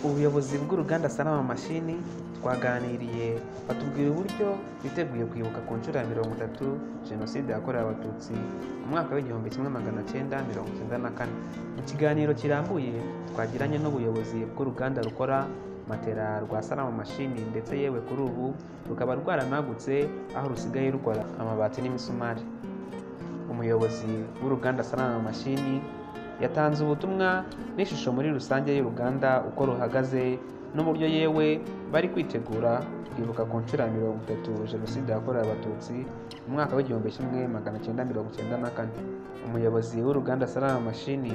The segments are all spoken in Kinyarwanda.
ubuyobozi bw'uruganda Sanlam Mashini twaganiriye batubwira uburyo biteguye kwibuka ku nshuro ya mirongo itatu Jenoside yakorewe Abatutsi mu mwaka w'igihumbi kimwe magana cyenda mirongo icyenda na kane mu kiganiro kirambuye twagiranye n'ubuyobozi bw'uruganda rukora matera rwa Sanlam Mashini ndetse yewe kuri ubu rukaba rwaranagutse aho rusigaye rukora amabati n'imisumari umuyobozi w'uruganda Sanlam Mashini yatanze ubutumwa n'ishusho muri rusange y'uruganda uko ruhagaze n'uburyo yewe bari kwitegura kwibuka ku nshuro ya mirongo itatu jenoside yakorewe abatutsi mu mwaka w'igihumbi kimwe magana cyenda mirongo cyenda na kane umuyobozi w'uruganda Sanlam Mashini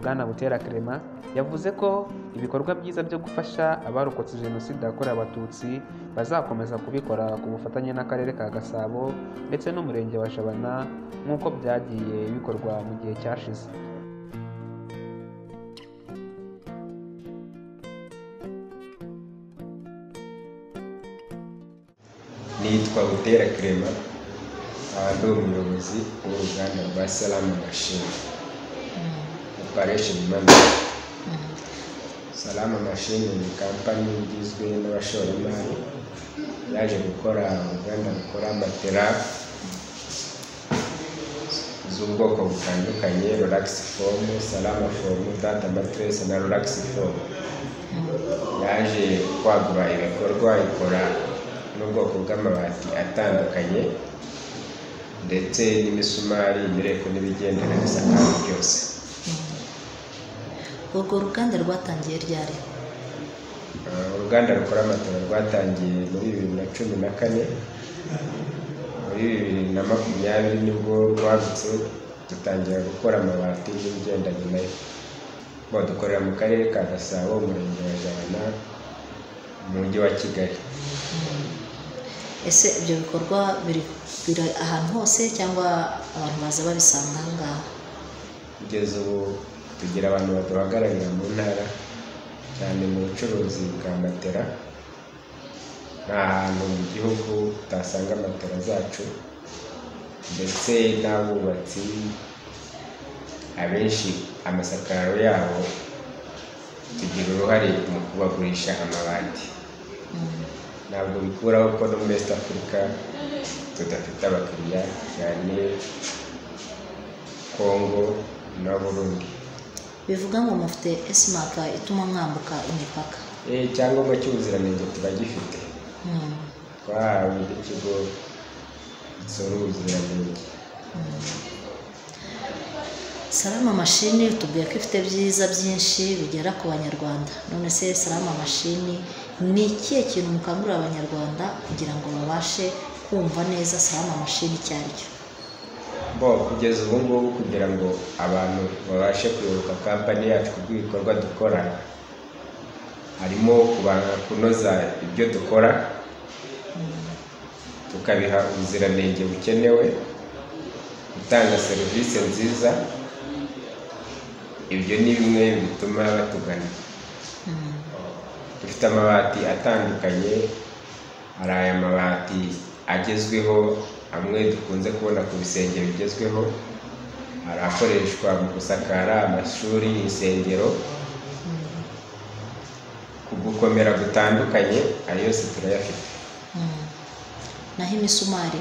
bwana Butera Clement yavuze ko ibikorwa byiza byo gufasha abarokotse jenoside yakorewe abatutsi bazakomeza kubikora ku bufatanye n'akarere ka Gasabo ndetse n'umurenge wa Jabana nk'uko byagiye bikorwa mu gihe cyashize nitwa Butera Clement nkaba ndi umuyobozi w'uruganda rwa Salamu Mashini operesheni manage Salamu Mashini ni kampani igizwe n'abashoramari yaje gukora uruganda rukora matera z'ubwoko butandukanye rolakisi fomu salama fomu data matiresi na rolakisi fomu yaje kwagura ibikorwa ikora n'ubwoko bw'amabati atandukanye ndetse n'imisumari imireko n'ibigendana n'isakaro byose urwo ruganda rwatangiye ryari Uh, uruganda rukora amatora rwatangiye muri bibiri na cumi na kane muri bibiri na makumyabiri nibwo rwagutse dutangira gukora amabati n'ibigendanye nayo badukorera mu karere ka gasabo umurenge wa jabana mu mujyi wa kigali ese ibyo bikorwa biri biri ahantu hose cyangwa abantu baza babisanga aha ngaha kugeza ubu tugira abantu baduhagararira mu ntara cyane mu bucuruzi bwa matera nta hantu mu gihugu utasanga matera zacu ndetse n'abubatsi abenshi amasakararo yabo tugira uruhare mu kubagurisha amabati ntabwo bikuraho ko no muri East Africa tudafite abakiriya cyane Congo na Burundi bivuga ngo mufite esimaka ituma mwambuka imipaka Eh, icyangombwa cy'ubuziranenge turagifite Mm. twahawe n'ikigo gisora ubuziranenge Salama mashini tubwiye ko ifite byiza byinshi bigera ku banyarwanda none se salama mashini ni ikihe kintu mukangurira abanyarwanda kugira ngo babashe kumva neza salama mashini icyo ari cyo bo kugeza ubu ngubu kugira ngo abantu babashe kuyoboka kampani yacu ku bw'ibikorwa dukora harimo kubanza kunoza ibyo dukora tukabiha ubuziranenge bukenewe gutanga serivisi nziza ibyo ni bimwe bituma batugana Mm. dufite amabati atandukanye hari aya mabati agezweho amwe dukunze kubona ku bisenge bigezweho hari akoreshwa mu gusakara amashuri insengero ku gukomera gutandukanye ayo yose turayafite Mm. naho imisumari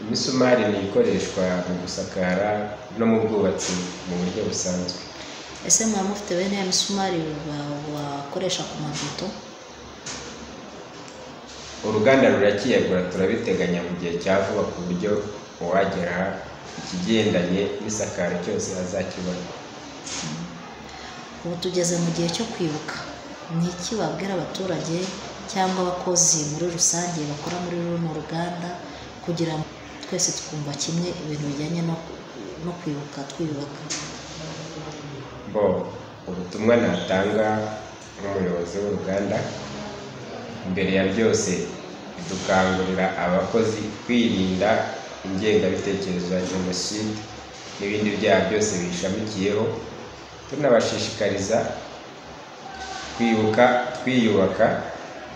imisumari ni ikoreshwa mu gusakara no mu bwubatsi mu buryo busanzwe ese mwaba mufite bene ya misumari ba- bakoresha ku mavido uruganda rurakiyagura turabiteganya mu gihe cya vuba ku buryo uwagera ikigendanye n'isakaro cyose azakibona ubu tugeze mu gihe cyo kwibuka ni iki wabwira abaturage cyangwa abakozi muri rusange bakora muri runo ruganda kugira ngo twese twumva kimwe ibintu bijyanye no, no kwibuka twiyubaka bo ubutumwa natanga nk'umuyobozi w'uruganda mbere ya byose dukangurira abakozi kwirinda ingengabitekerezo ya jenoside n'ibindi byaha byose biyishamikiyeho tunabashishikariza kwibuka twiyubaka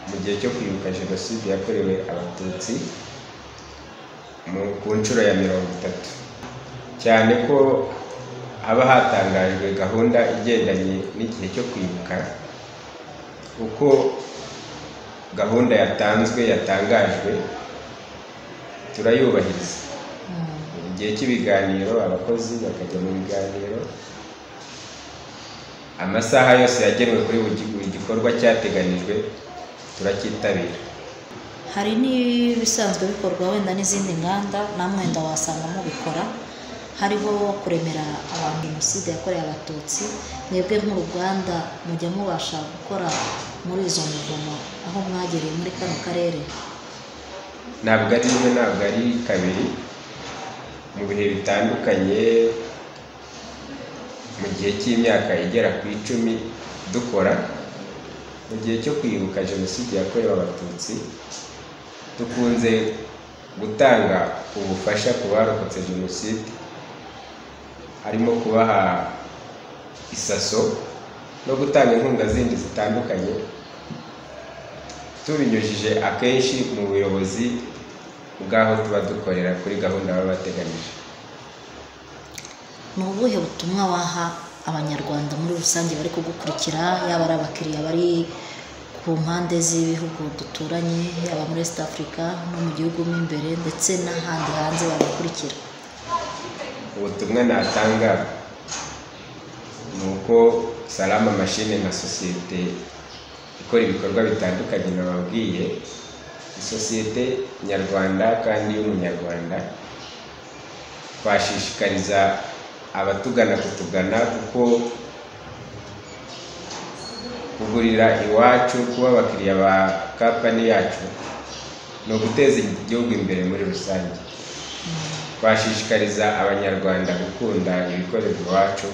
mu gihe cyo kwibuka jenoside yakorewe abatutsi mu- ku nshuro ya mirongo itatu cyane ko haba hatangajwe gahunda igendanye n'igihe cyo kwibuka uko gahunda yatanzwe yatangajwe turayubahiriza mu gihe cy'ibiganiro abakozi bakajya mu biganiro amasaha yose yagenwe kuri buri gi- buri gikorwa cyateganijwe turacyitabira hari n'ibisanzwe bikorwa wenda n'izindi nganda nta mwenda wasangamo bikora hariho kuremera abantu jenoside yakorewe abatutsi mwebwe nk'uruganda mujya mubasha gukora muri izo mivumo aho mwagereye muri kano karere ntabwo ari rimwe ntabwo ari kabiri mu bihe bitandukanye mu gihe cy'imyaka igera ku icumi dukora mu gihe cyo kwibuka jenoside yakorewe abatutsi dukunze gutanga ubufasha ku barokotse jenoside harimo kubaha isaso no gutanga inkunga zindi zitandukanye tubinyujije akenshi mu buyobozi bw'aho tuba dukorera kuri gahunda baba bateganyije ni ubuhe butumwa waha abanyarwanda muri rusange bari kugukurikira yaba ari abakiriya bari ku mpande z'ibihugu duturanye yaba muri east africa no mu gihugu mo imbere ndetse n'ahandi hanze babakurikira ubutumwa natanga ni uko salama mashine nka sosiyete ikora ibikorwa bitandukanye nababwiye ni sosiyete nyarwanda kandi y'umunyarwanda twashishikariza abatugana kutugana kuko kugurira iwacu kuba abakiriya ba kampani yacu ni uguteza igihugu imbere muri rusange twashishikariza abanyarwanda gukunda ibikorerwa iwacu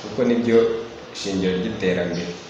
kuko nibyo shingiro ry'iterambere